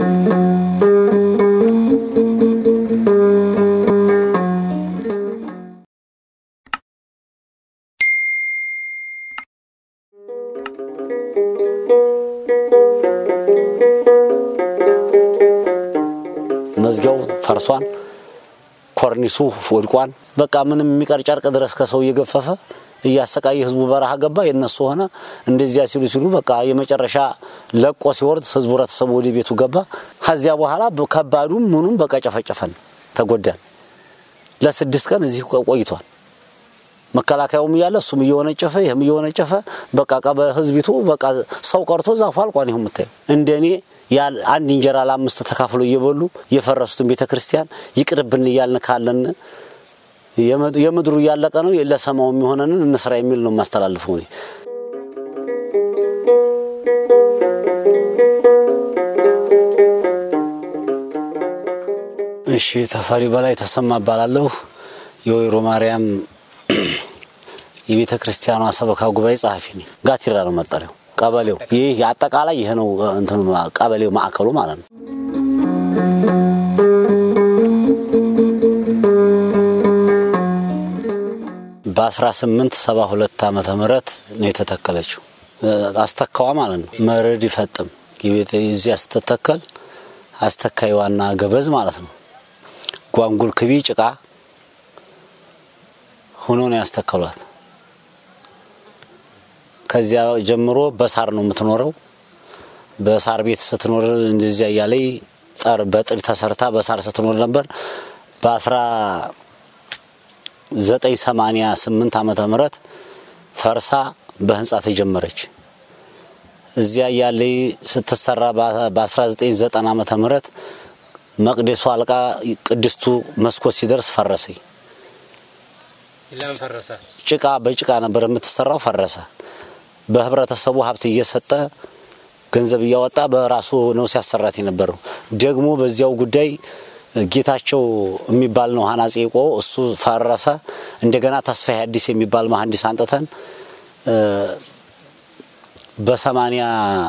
መዝጊያው ፈርሷን፣ ኮርኒሱ ወድቋን። በቃ ምንም የሚቀር ጨርቅ ድረስ ከሰው እየገፈፈ እያሰቃየ ህዝቡ በረሃ ገባ። የነሱ ሆነ። እንደዚያ ሲሉ ሲሉ በቃ የመጨረሻ ለቆ ሲወርድ ህዝቡ ህብረተሰቡ ወደ ቤቱ ገባ። ከዚያ በኋላ ከባዱም ምኑም በቃ ጨፈጨፈን፣ ተጎዳን። ለስድስት ቀን እዚህ ቆይቷል። መከላከያውም እያለ እሱም እየወነጨፈ ይህም እየወነጨፈ በቃ በህዝቢቱ በቃ ሰው ቀርቶ ዛፉ አልቋን። ይሁን የምታየው እንደኔ አንድ እንጀራ ለአምስት ተካፍሎ እየበሉ የፈረሱትን ቤተ ክርስቲያን ይቅርብን እያልን ካለን የምድሩ እያለቀ ነው ለሰማው የሚሆነንን እንስራ የሚል ነው የማስተላልፈው እኔ። እሺ ተፈሪ በላይ ተሰማ እባላለሁ። የወይሮ ማርያም የቤተ ክርስቲያኗ ሰበካ ጉባኤ ጸሐፊ ነኝ። ጋቲራ ነው መጠሪያው። ቀበሌው ይህ አጠቃላይ ይህ ነው እንትኑ ቀበሌው ማዕከሉ ማለት ነው። በ1872 ዓመተ ምህረት ነው የተተከለችው። አስተካዋ ማለት ነው። መረድ ይፈጥም እዚያ ስትተከል አስተካይ ዋና ገበዝ ማለት ነው። ጓንጉል ክቢ ጭቃ ሆኖ ነው ያስተከሏት። ከዚያ ጀምሮ በሳር ነው የምትኖረው። በሳር ቤት ስትኖር እንደዚያ እያለይ ጠር በጥድ ተሰርታ በሳር ስትኖር ነበር። በአስራ ዘጠኝ ሰማኒያ ስምንት ዓመተ ምህረት ፈርሳ በህንጻ ተጀመረች። እዚያ እያለይ ስትሰራ በ1990 ዓመተ ምህረት መቅደሱ አልቃ ቅድስቱ መስኮት ሲደርስ ፈረሰኝ። ጭቃ በጭቃ ነበር የምትሰራው፣ ፈረሰ። በህብረተሰቡ ሀብት እየሰጠ ገንዘብ እያወጣ በራሱ ነው ሲያሰራት የነበረው። ደግሞ በዚያው ጉዳይ ጌታቸው የሚባል ነው ሀናጼ ቆ እሱ ፈረሰ። እንደገና ተስፋዬ አዲስ የሚባል መሀንዲስ አንጥተን በሰማኒያ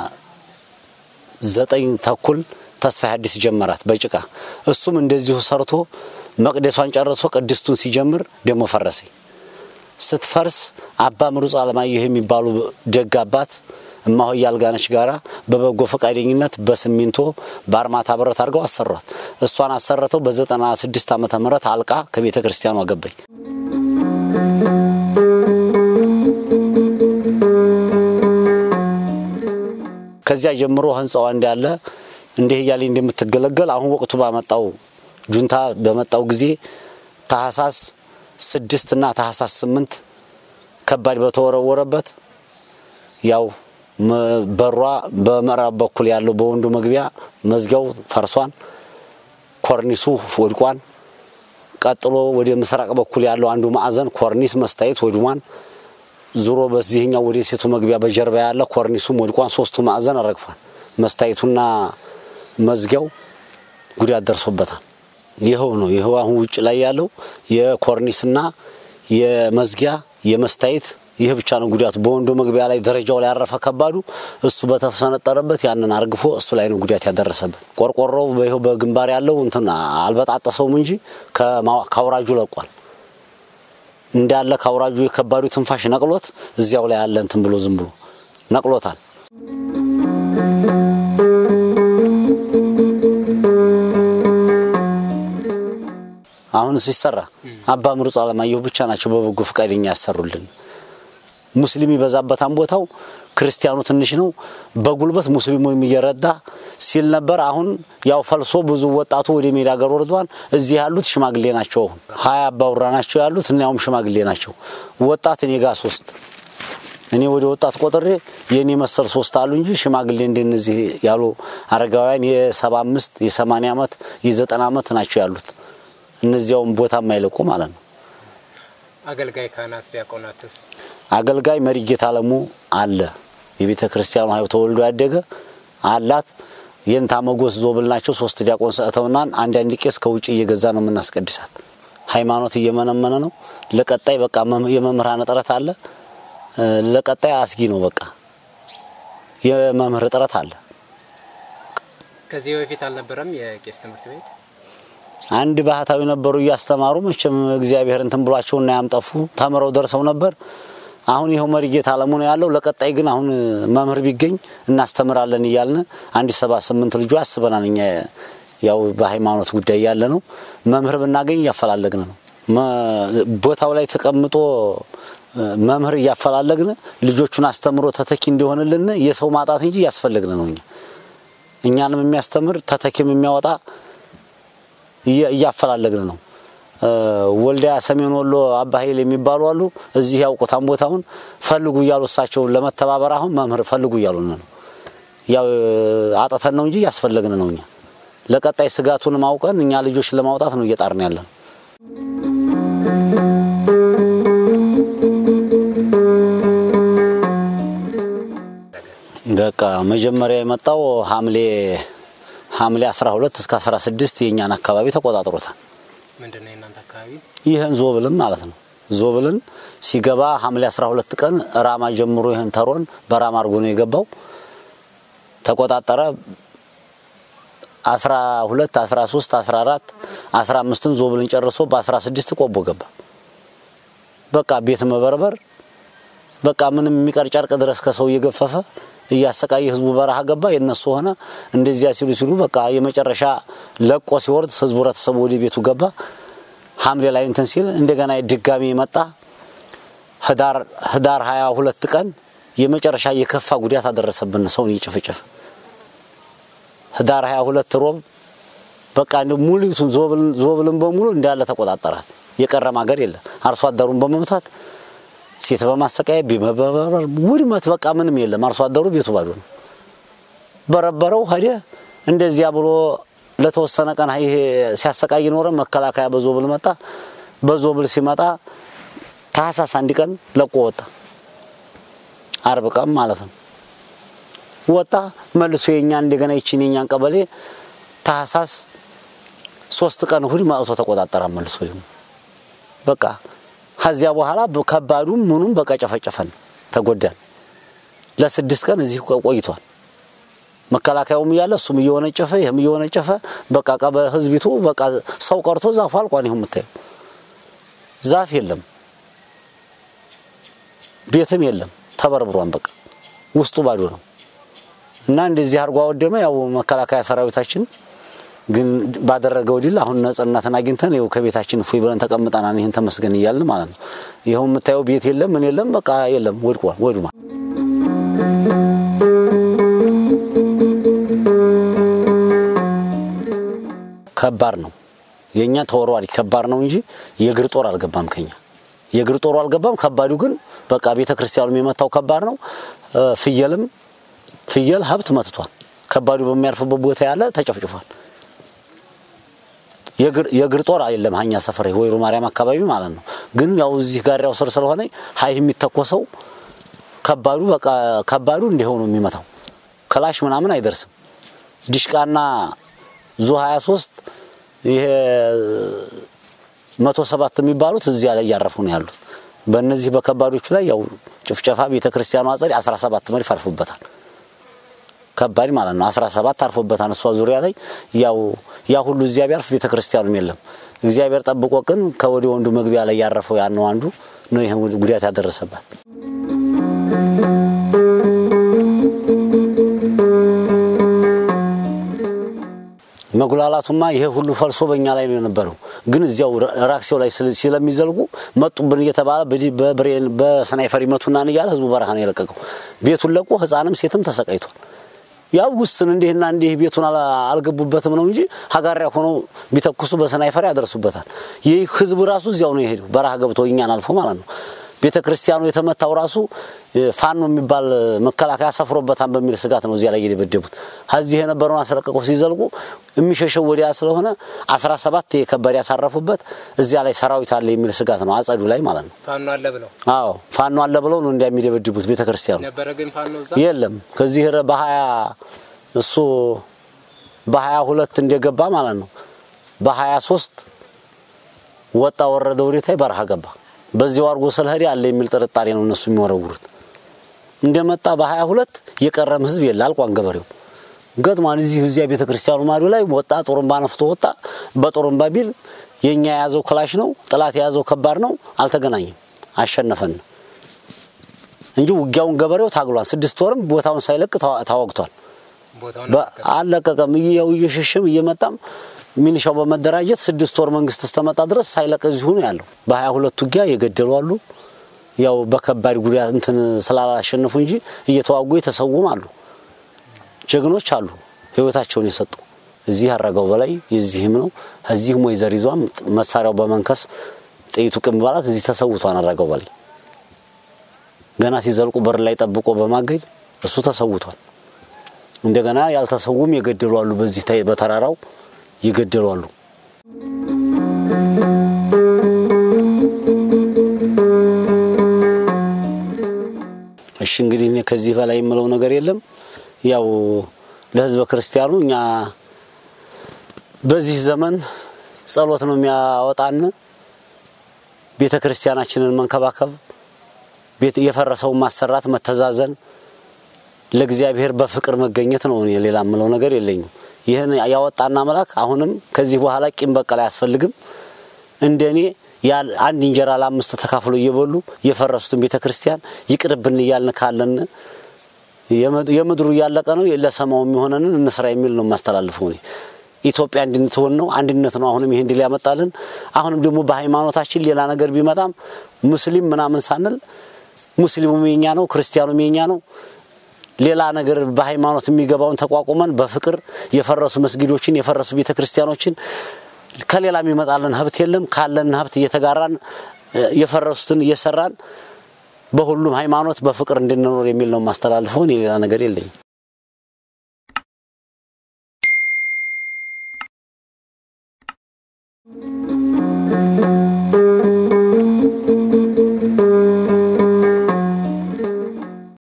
ዘጠኝ ተኩል ተስፋዬ አዲስ ጀመራት በጭቃ እሱም እንደዚሁ ሰርቶ መቅደሷን ጨርሶ ቅድስቱን ሲጀምር ደግሞ ፈረሰኝ። ስትፈርስ አባ ምሩጽ አለማየሁ የሚባሉ ደግ አባት እማሆይ አልጋነች ጋራ በበጎ ፈቃደኝነት በሲሚንቶ በአርማታ ብረት አድርገው አሰሯት። እሷን አሰርተው በዘጠና ስድስት ዓመተ ምህረት አልቃ ከቤተ ክርስቲያኑ አገባኝ። ከዚያ ጀምሮ ህንፃዋ እንዳለ እንዲህ እያለ እንደምትገለገል አሁን ወቅቱ ባመጣው ጁንታ በመጣው ጊዜ ታህሳስ ስድስት እና ታህሳስ ስምንት ከባድ በተወረወረበት ያው በሯ በምዕራብ በኩል ያለው በወንዱ መግቢያ መዝጊያው ፈርሷን፣ ኮርኒሱ ወድቋን። ቀጥሎ ወደ ምስራቅ በኩል ያለው አንዱ ማዕዘን ኮርኒስ መስታየት ወድሟን። ዙሮ በዚህኛው ወደ ሴቱ መግቢያ በጀርባ ያለ ኮርኒሱም ወድቋን። ሶስቱ ማዕዘን ረግፏል። መስታየቱና መዝጊያው ጉዳት ደርሶበታል። ይኸው ነው። ይኸው አሁን ውጭ ላይ ያለው የኮርኒስና የመዝጊያ የመስታየት ይህ ብቻ ነው ጉዳቱ። በወንዶ መግቢያ ላይ ደረጃው ላይ ያረፈ ከባዱ እሱ በተሰነጠረበት ያንን አርግፎ እሱ ላይ ነው ጉዳት ያደረሰበት። ቆርቆሮው በይኸው በግንባር ያለው እንትን አልበጣጠሰውም እንጂ ከአውራጁ ለቋል እንዳለ ከአውራጁ የከባዱ ትንፋሽ ነቅሎት እዚያው ላይ ያለ እንትን ብሎ ዝም ብሎ ነቅሎታል። አሁን ሲሰራ አባ ምሩጽ አለማየሁ ብቻ ናቸው በበጎ ፈቃደኛ ያሰሩልን። ሙስሊም ይበዛበታን ቦታው ክርስቲያኑ ትንሽ ነው። በጉልበት ሙስሊሙ እየረዳ ሲል ነበር። አሁን ያው ፈልሶ ብዙ ወጣቱ ወደ ሜዳ ሀገር ወርዷል። እዚህ ያሉት ሽማግሌ ናቸው። አሁን ሀያ አባውራ ናቸው ያሉት እና ያውም ሽማግሌ ናቸው። ወጣት እኔ ጋር ሶስት እኔ ወደ ወጣት ቆጥሬ የእኔ መሰል ሶስት አሉ እንጂ ሽማግሌ እንደነዚህ ያሉ አረጋውያን የሰባ አምስት የሰማንያ ዓመት የዘጠና ዓመት ናቸው ያሉት። እነዚያውም ቦታ የማይለቁ ማለት ነው። አገልጋይ ካህናት ዲያቆናትስ? አገልጋይ መሪጌታ አለሙ አለ። የቤተ ክርስቲያኑ ሀይው ተወልዶ ያደገ አላት። የንታ መጎስ ዞብል ናቸው። ሶስት ዲያቆን ሰጥተውናን አንዳንድ ቄስ ከውጭ እየገዛ ነው የምናስቀድሳት። ሃይማኖት እየመነመነ ነው። ለቀጣይ በቃ የመምህራን እጥረት አለ። ለቀጣይ አስጊ ነው። በቃ የመምህር እጥረት አለ። ከዚህ በፊት አልነበረም የቄስ ትምህርት ቤት? አንድ ባህታዊ ነበሩ እያስተማሩ መቼም እግዚአብሔር እንትን ብሏቸውና ያምጠፉ ተምረው ደርሰው ነበር። አሁን ይኸው መሪጌታ አለሙ ነው ያለው። ለቀጣይ ግን አሁን መምህር ቢገኝ እናስተምራለን እያልን አንድ ሰባ ስምንት ልጆ አስበናል። እኛ ያው በሃይማኖት ጉዳይ ያለ ነው። መምህር ብናገኝ እያፈላለግን ነው። ቦታው ላይ ተቀምጦ መምህር እያፈላለግን ልጆቹን አስተምሮ ተተኪ እንዲሆንልን የሰው ማጣት እንጂ እያስፈለግን ነው። እኛ እኛንም የሚያስተምር ተተኪም የሚያወጣ እያፈላለግን ነው። ወልዲያ ሰሜን ወሎ አባ ኃይል የሚባሉ አሉ። እዚህ ያውቁታን ቦታውን ፈልጉ እያሉ እሳቸውን ለመተባበር አሁን መምህር ፈልጉ እያሉ ነው። ያው አጠተን ነው እንጂ እያስፈለግን ነው። እኛ ለቀጣይ ስጋቱን ማውቀን እኛ ልጆች ለማውጣት ነው እየጣርን ያለን። በቃ መጀመሪያ የመጣው ሐምሌ ሐምሌ 12 እስከ 16 የእኛን አካባቢ ተቆጣጥሮታል። ምንድን ነው የእናንተ አካባቢ? ይህን ዞብልን ማለት ነው። ዞብልን ሲገባ ሐምሌ 12 ቀን ራማ ጀምሮ ይህን ተሮን በራማ አድርጎ ነው የገባው። ተቆጣጠረ። 12 13 14 15ን ዞብልን ጨርሶ በ16 ቆቦ ገባ። በቃ ቤት መበርበር በቃ ምንም የሚቀር ጨርቅ ድረስ ከሰው እየገፈፈ እያሰቃየ ህዝቡ በረሃ ገባ። የነሱ ሆነ እንደዚያ ሲሉ ሲሉ በቃ የመጨረሻ ለቆ ሲወርድ ህዝቡ ህብረተሰቡ ወደ ቤቱ ገባ። ሐምሌ ላይ እንትን ሲል እንደገና ድጋሚ መጣ። ህዳር ህዳር 22 ቀን የመጨረሻ የከፋ ጉዳት አደረሰብን ሰውን እየጨፈጨፈ ህዳር 22 ሮብ በቃ እንደ ሙሉቱን ዞብልን በሙሉ እንዳለ ተቆጣጠራት። የቀረም ሀገር የለም። አርሶ አደሩን በመምታት ሴት በማሰቃየት ቢመበረር ውድመት በቃ ምንም የለም። አርሶ አደሩ ቤቱ ባዶ ነው። በረበረው ሄደ። እንደዚያ ብሎ ለተወሰነ ቀን ይሄ ሲያሰቃይ ኖረ። መከላከያ በዞብል መጣ። በዞብል ሲመጣ ታህሳስ አንድ ቀን ለቆ ወጣ። አርብ ቀን ማለት ነው ወጣ። መልሶ የኛ እንደገና ይችን የኛን ቀበሌ ታህሳስ ሶስት ቀን እሁድ ማውቶ ተቆጣጠራ። መልሶ ደግሞ በቃ ከዚያ በኋላ ከባዱም ምኑም በቃ ጨፈጨፈን፣ ተጎዳን። ለስድስት ቀን እዚህ ቆይቷል። መከላከያውም እያለ እሱም እየወነጨፈ ይህም እየወነጨፈ በቃ ቀበ ህዝቢቱ በቃ ሰው ቀርቶ ዛፉ አልቋን። ይሁን የምታየው ዛፍ የለም፣ ቤትም የለም፣ ተበርብሯን። በቃ ውስጡ ባዶ ነው እና እንደዚህ አድርጎ አወደመ። ያው መከላከያ ሰራዊታችን ግን ባደረገው ድል አሁን ነጻነትን አግኝተን ይኸው ከቤታችን እፎይ ብለን ተቀምጠናል። ይህን ተመስገን እያልን ማለት ነው። ይኸው የምታየው ቤት የለም ምን የለም በቃ የለም፣ ወድቋል፣ ወድሟል። ከባድ ነው የኛ ተወርዋሪ ከባድ ነው እንጂ የእግር ጦር አልገባም ከኛ የእግር ጦሩ አልገባም። ከባዱ ግን በቃ ቤተ ክርስቲያኑም የመታው ከባድ ነው። ፍየልም ፍየል ሀብት መትቷል። ከባዱ በሚያርፍበት ቦታ ያለ ተጨፍጭፏል። የእግር ጦር የለም ሀኛ ሰፈር ወይሮ ማርያም አካባቢ ማለት ነው። ግን ያው እዚህ ጋሪያው ስር ስለሆነ ሀይ የሚተኮሰው ከባዱ በቃ ከባዱ እንዲሆኑ የሚመታው ክላሽ ምናምን አይደርስም። ዲሽቃና ዙ 23 ይሄ መቶ ሰባት የሚባሉት እዚያ ላይ እያረፉ ነው ያሉት። በእነዚህ በከባዶቹ ላይ ያው ጭፍጨፋ ቤተክርስቲያኑ አጸድ 17 መድፍ አርፎበታል። ከባድ ማለት ነው። 17 አርፎበታል። እሷ ዙሪያ ላይ ያው ያ ሁሉ እዚያ ቢያርፍ ቤተክርስቲያኑም የለም። እግዚአብሔር ጠብቆ ግን ከወደ ወንዱ መግቢያ ላይ ያረፈው ያነው አንዱ ነው ይሄን ጉዳት ያደረሰባት። መጉላላቱማ ይሄ ሁሉ ፈልሶ በእኛ ላይ ነው የነበረው። ግን እዚያው ራክሴው ላይ ስለሚዘልቁ መጡብን እየተባለ በብሬን በስናይፈር ይመቱናን እያለ ህዝቡ በረሃ ነው የለቀቀው። ቤቱን ለቆ ህፃንም ሴትም ተሰቃይቷል። ያው ውስን እንዲህና እንዲህ ቤቱን አልገቡበትም ነው እንጂ ሀጋሪያ ሆነው ቢተኩሱ በስናይፈር ያደርሱበታል። ይህ ህዝብ ራሱ እዚያው ነው የሄደው በረሃ ገብቶ እኛን አልፎ ማለት ነው። ቤተ ክርስቲያኑ የተመታው ራሱ ፋኖ የሚባል መከላከያ ሰፍሮበታል በሚል ስጋት ነው እዚያ ላይ የደበደቡት። ከዚህ የነበረውን አስለቀቀው ሲዘልቁ የሚሸሸው ወዲያ ስለሆነ 17 የከባድ ያሳረፉበት እዚያ ላይ ሰራዊት አለ የሚል ስጋት ነው አጸዱ ላይ ማለት ነው። ፋኖ አለ ብለው አዎ ፋኖ አለ ብለው ነው እንደሚደበድቡት ቤተ ክርስቲያኑ ነበረ። ግን ፋኖ እዛ የለም። ከዚህ በሀያ እሱ በሀያ ሁለት እንደገባ ማለት ነው በሀያ ሶስት ወጣ ወረደ ወዴታይ በረሃ ገባ። በዚያው አድርጎ ስለሄደ አለ የሚል ጥርጣሬ ነው እነሱ የሚወረውሩት። እንደመጣ በሀያ ሁለት የቀረም ህዝብ የለ አልቋን ገበሬው ገጥሟን እዚህ እዚያ ቤተ ክርስቲያኑ ማዶ ላይ ወጣ፣ ጦርንባ ነፍቶ ወጣ። በጦርንባ ቢል የኛ የያዘው ክላሽ ነው፣ ጥላት የያዘው ከባድ ነው። አልተገናኘም፣ አሸነፈን እንጂ ውጊያውን ገበሬው ታግሏል። ስድስት ወርም ቦታውን ሳይለቅ ታወግቷል። ቦታውን በ- አልለቀቀም። እየው እየሸሸም እየመጣም ሚሊሻው በመደራጀት ስድስት ወር መንግስት እስተመጣ ድረስ ሳይለቅ እዚሁ ነው ያለው። በሀያ ሁለት ውጊያ የገደሉ አሉ። ያው በከባድ ጉዳት እንትን ስላላሸነፉ እንጂ እየተዋጉ የተሰውም አሉ። ጀግኖች አሉ ህይወታቸውን የሰጡ እዚህ አረገው በላይ የዚህም ነው። እዚህ ሞይዘር ይዟም መሳሪያው በመንከስ ጥይቱ ቅም ባላት እዚህ ተሰውቷን አረገው በላይ ገና ሲዘልቁ በር ላይ ጠብቆ በማገድ እሱ ተሰውቷል። እንደገና ያልተሰውም የገደሉ አሉ። በዚህ ታይ- በተራራው የገደሉ አሉ። እሺ እንግዲህ እኔ ከዚህ በላይ የምለው ነገር የለም። ያው ለህዝበ ክርስቲያኑ እኛ በዚህ ዘመን ጸሎት ነው የሚያወጣን። ቤተ ክርስቲያናችንን መንከባከብ፣ ቤት የፈረሰውን ማሰራት፣ መተዛዘን ለእግዚአብሔር በፍቅር መገኘት ነው። እኔ ሌላ የምለው ነገር የለኝም። ይህን ያወጣና አምላክ አሁንም ከዚህ በኋላ ቂም በቀል አያስፈልግም። እንደኔ ያል አንድ እንጀራ ለአምስት ተካፍሎ እየበሉ የፈረሱትን ቤተ ክርስቲያን ይቅርብን እያልን ካለን የምድሩ እያለቀ ነው፣ ለሰማው የሚሆነንን እንስራ የሚል ነው የማስተላልፈው እኔ። ኢትዮጵያ እንድንትሆን ነው፣ አንድነት ነው። አሁንም ይሄን ድል ያመጣልን። አሁንም ደግሞ በሃይማኖታችን ሌላ ነገር ቢመጣም ሙስሊም ምናምን ሳንል ሙስሊሙም የኛ ነው፣ ክርስቲያኑም የኛ ነው። ሌላ ነገር በሃይማኖት የሚገባውን ተቋቁመን በፍቅር የፈረሱ መስጊዶችን የፈረሱ ቤተ ክርስቲያኖችን ከሌላ የሚመጣልን ሀብት የለም። ካለን ሀብት እየተጋራን የፈረሱትን እየሰራን በሁሉም ሃይማኖት በፍቅር እንድንኖር የሚል ነው የማስተላልፈውን። የሌላ ነገር የለኝም።